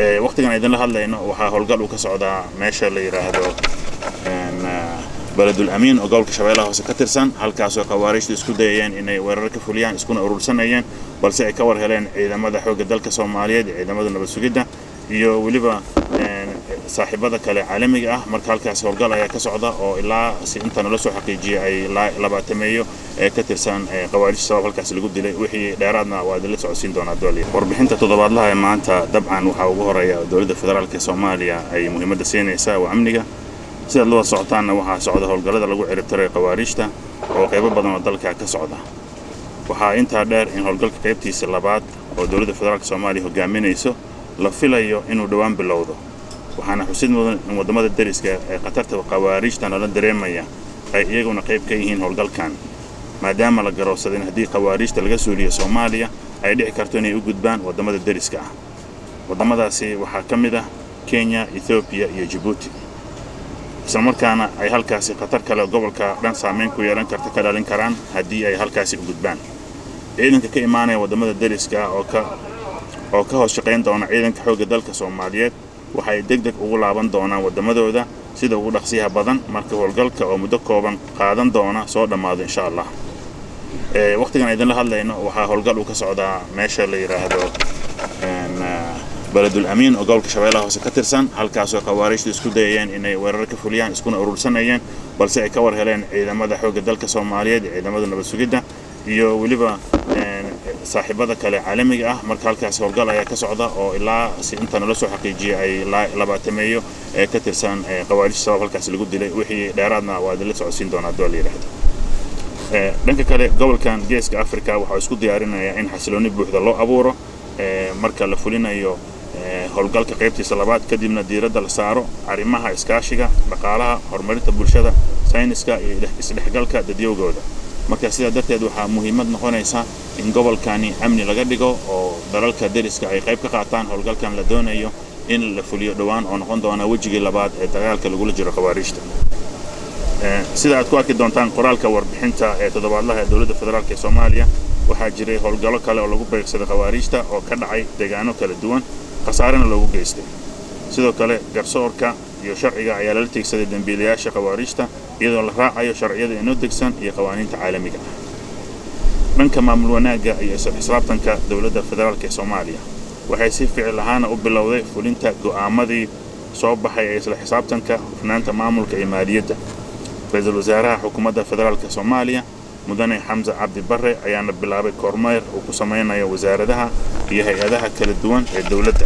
waqtigan idinla hadlayno waxaa howlgal uu ka socdaa meesha la yidhaahdo beledul amiin oo gobolka shabeellaha hoose ka tirsan halkaasoo khawaariijtu isku dayayeen inay weerar ka fuliyaan iskuna urursanayeen balse ay ka war heleen ciidamada xoogga dalka soomaaliyeed iyo ciidamada nabad sugidda iyo weliba saaxiibada kale caalamiga ah marka halkaas howlgal ayaa ka socda oo ilaa si inta nala soo xaqiijiyay ay labaatameeyo ee ka tirsan khawaarijta sabab halkaas lagu dilay wixii dheeraadna waa idinla socodsiin doonaa dooliya warbixinta toddobaadlaha ee maanta dabcan waxaa ugu horeeya dowladda federaalk ee soomaaliya ay muhiimadda siinaysaa waa amniga sidaad la wada socotaanna waxaa socda howlgallada lagu ciribtiray khawaarijta oo qaybo badan oo dalka ka socda waxaa intaa dheer in howlgalka qaybtiisa labaad oo dowladda federaalk soomaaliya hogaaminayso la filayo inuu dhowaan bilowdo waxaana xusid mudan in waddamada deriska ee khatarta khawaarijta nala dareemaya ay iyaguna qayb ka yihiin howlgalkan maadaama la garoobsaday in haddii khawaarijta laga suuliyo soomaaliya ay dhici karto inay u gudbaan waddamada deriska ah waddamadaasi waxaa ka mid ah kenya ethoobiya iyo jabuuti islamarkaana ay halkaasi khatar kale gobolka dhan saamayn ku yeelan karta ka dhalin karaan haddii ay halkaasi u gudbaan ciidanka ka imaanaya waddamada deriska ah oo ka oo ka hoos shaqayn doona ciidanka xoogga dalka soomaaliyeed waxay deg deg ugu laaban doonaan waddamadooda sida ugu dhaqsiyaha badan marka howlgalka oo muddo kooban qaadan doona soo dhammaado insha allah waqtigan idinla hadlayno waxaa howlgal uu ka socdaa meesha la yidhaahdo beledul amiin oo gobolka shabeellaha hoose ka tirsan halkaasoo khawaariijtu isku dayayeen inay weerar ka fuliyaan iskuna urursanayeen balse ay ka war heleen ciidamada xoogga dalka soomaaliyeed iyo ciidamada nabad sugidda iyo weliba saaxiibada kale caalamiga ah marka halkaas howlgal ayaa ka socda oo ilaa si inta nala soo xaqiijiyay ay labaatameeyo ee ka tirsan khawaarijta sabab halkaas lagu dilay wixii dheeraadna waa idinla socodsiin doonaa dool yidhaahdo dhanka kale gobolkan geeska africa waxaa isku diyaarinayaa in xasiloonni buuxda loo abuuro marka la fulinayo howlgalka qaybtiisa labaad kadibna diiradda la saaro arrimaha iskaashiga dhaqaalaha horumarinta bulshada sayniska iyo isdhexgalka dadyowgooda marka sidaa darteed waxaa muhiimad noqonaysa in gobolkani amni laga dhigo oo dalalka deriska ay qayb ka qaataan howlgalkan la doonayo in la fuliyo dhowaan oo noqon doona wejigii labaad ee dagaalka lagula jiro khawaarijta sida aad ku arki doontaan qoraalka warbixinta ee toddobaadlaha ee dowladda federaalk ee soomaaliya waxaa jiray howlgallo kale oo lagu beegsaday khawaarijta oo ka dhacay deegaano kala duwan khasaarena loogu geystay sidoo kale garsoorka iyo sharciga ayaa lala tiegsaday dembiilayaasha khawaarijta iyadoo la raacayo sharciyada inoo degsan iyo qawaaniinta caalamiga ah dhanka maamul wanaagga iyo isla xisaabtanka dowladda federaalk ee soomaaliya waxay si ficil ahaana u bilowday fulinta go'aamadii soo baxay ee isla xisaabtanka hufnaanta maamulka iyo maaliyadda ra-iisul wasaaraha xukuumadda federaalk soomaaliya mudane xamse cabdi barre ayaana bilaabay kormeer uu ku samaynayo wasaaradaha iyo hay-adaha kala duwan ee dowladda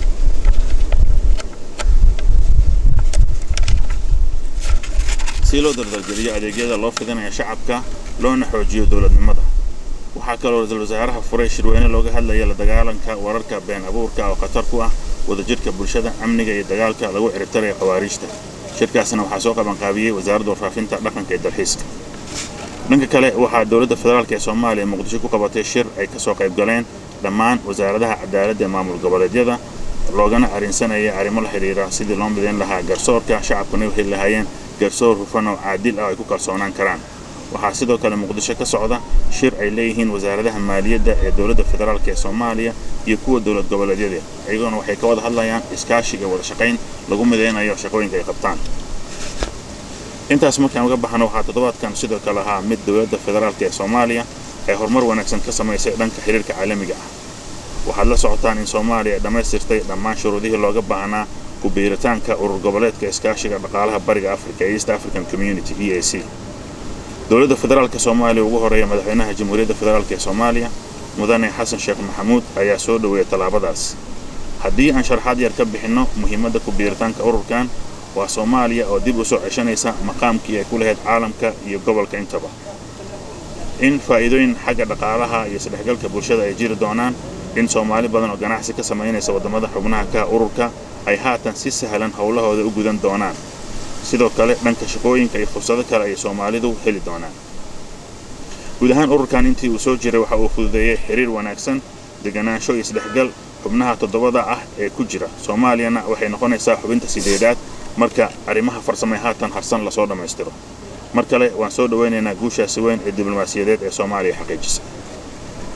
si loo dardalgeliyo adeegyada loo fidinaya shacabka loona xoojiyo dowladnimada waxaa kaloo ra-iisul wasaaraha furay shirweyne looga hadlaya la dagaalanka wararka been abuurka oo khatar ku ah wadajirka bulshada amniga iyo dagaalka lagu ciribtaraya khawaariijta shirkaasna waxaa soo qabanqaabiyey wasaaradda warfaafinta dhaqanka iyo dalxiiska dhanka kale waxaa dowladda federaalk ee soomaaliya muqdisho ku qabatay shir ay ka soo qayb galeen dhammaan wasaaradaha cadaaladda ee maamul goboleedyada loogana arrinsanaya arrimo la xidhiira sidii loo midayn lahaa garsoorka shacabkuna u heli lahaayeen garsoor hufan oo caadil ah ay ku kalsoonaan karaan waxaa sidoo kale muqdisho ka socda shir ay leeyihiin wasaaradaha maaliyadda ee dowladda federaalk ee soomaaliya iyo kuwa dowlad goboleedyada iyaguna waxay ka wada hadlayaan iskaashi iyo wada shaqayn lagu midaynayo shaqooyinka ay qabtaan intaas markaan uga baxno waxaa toddobaadkan sidoo kale ahaa mid dowladda federaalk ee soomaaliya ay horumar wanaagsan ka samaysay dhanka xiriirka caalamiga ah waxaad la socotaan in soomaaliya ay dhammaystirtay dhammaan shuruudihii looga baahnaa ku biiritaanka urur goboleedka iskaashiga dhaqaalaha bariga africa ee east african community e a c dowladda federaalk soomaaliya ugu horeeya madaxweynaha jamhuuriyadda federaalk ee soomaaliya mudane xasan sheekh maxamuud ayaa soo dhoweeyay tallaabadaas haddii aan sharaxaad yar ka bixinno muhiimadda ku biiritaanka ururkan waa soomaaliya oo dib u soo ceshanaysa maqaamkii ay ku lahayd caalamka iyo gobolka intaba in faa'iidooyin xagga dhaqaalaha iyo isdhexgalka bulshada ay jiri doonaan in soomaali badan oo ganacsi ka samaynaysa waddamada xubnaha ka ururka ay haatan si sahlan howlahooda u gudan doonaan sidoo kale dhanka shaqooyinka iyo fursado kale ay soomaalidu heli doonaan guud ahaan ururkan intii uu soo jiray waxa uu fududeeyey xiriir wanaagsan deganaansho iyo isdhexgal xubnaha toddobada ah ee ku jira soomaaliyana waxay noqonaysaa xubinta sideedaad marka arrimaha farsamay haatan harsan lasoo dhammaystiro mar kale waan soo dhowaynaynaa guushaasi weyn ee diblomaasiyadeed ee soomaaliya xaqiijisa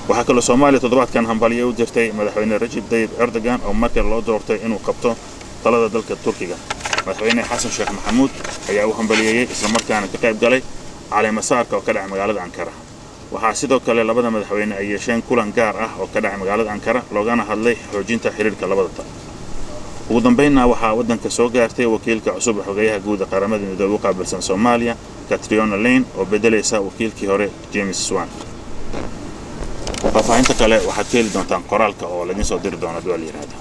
waxaa kaloo soomaaliya toddobaadkan hambalyo u dirtay madaxweyne rajib tayyib erdogan oo markii loo doortay inuu qabto talada dalka turkiga madaxweyne xasan sheekh maxamuud ayaa u hambaliyeeyey islamarkaana ka qayb galay caleemasaarka oo ka dhacay magaalada ankara waxaa sidoo kale labada madaxweyne ay yeesheen kulan gaar ah oo ka dhacay magaalada ankara loogana hadlay xoojinta xiriirka labada tal ugu dambaynna waxaa waddanka soo gaartay wakiilka cusub xogeyaha guud ee qaramada midoobe u qaabilsan soomaaliya katriona lane oo beddelaysa wakiilkii hore james swan faahfaahinta kale waxaad ka heli doontaan qoraalka oo laydin soo diri doona dual yiraahda